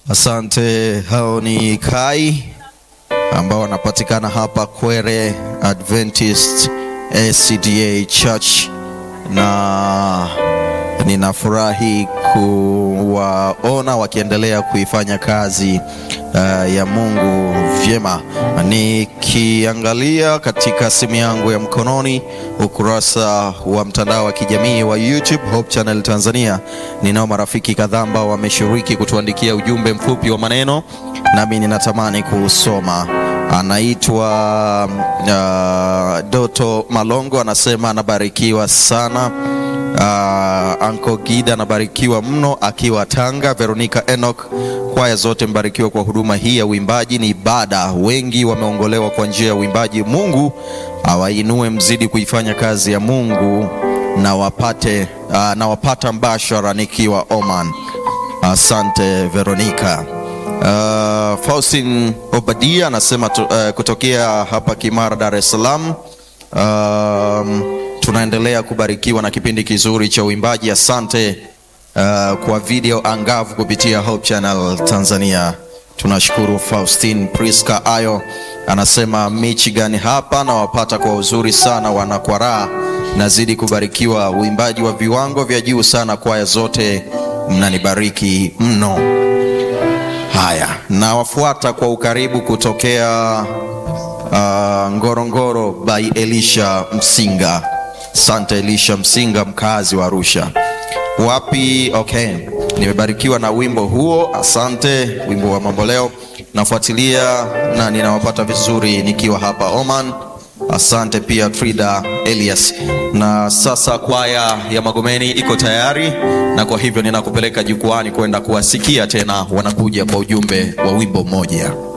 Asante. Hao ni Kai ambao wanapatikana hapa Kwere Adventist SCDA Church, na ninafurahi kuwaona wakiendelea kuifanya kazi uh, ya Mungu vyema. Nikiangalia katika simu yangu ya mkononi ukurasa wa mtandao wa kijamii wa YouTube Hope Channel Tanzania, ninao marafiki kadhaa ambao wameshiriki kutuandikia ujumbe mfupi wa maneno, nami ninatamani kuusoma. Anaitwa uh, Doto Malongo, anasema anabarikiwa sana. Uh, Anko Gida anabarikiwa mno akiwa Tanga. Veronica Enoch, kwaya zote mbarikiwa kwa huduma hii ya uimbaji, ni ibada. Wengi wameongolewa kwa njia ya uimbaji. Mungu awainue, mzidi kuifanya kazi ya Mungu na wapate uh, na wapata mbashara nikiwa Oman. Asante uh, Veronica. Uh, Faustin Obadia anasema tu, uh, kutokea hapa Kimara, Dar es Salaam. Um, tunaendelea kubarikiwa na kipindi kizuri cha uimbaji. Asante uh, kwa video angavu kupitia Hope Channel Tanzania. Tunashukuru. Faustin Priska Ayo anasema Michigan hapa na wapata kwa uzuri sana, wanakwaraa nazidi kubarikiwa, uimbaji wa viwango vya juu sana, kwaya zote mnanibariki mno. Haya, nawafuata kwa ukaribu kutokea uh, Ngorongoro by Elisha Msinga. Asante Elisha Msinga, mkazi wa Arusha. Wapi? Okay, nimebarikiwa na wimbo huo, asante. Wimbo wa mamboleo nafuatilia na ninawapata vizuri nikiwa hapa Oman. Asante pia Frida Elias. Na sasa kwaya ya Magomeni iko tayari, na kwa hivyo ninakupeleka jukwani kwenda kuwasikia tena, wanakuja kwa ujumbe wa wimbo mmoja.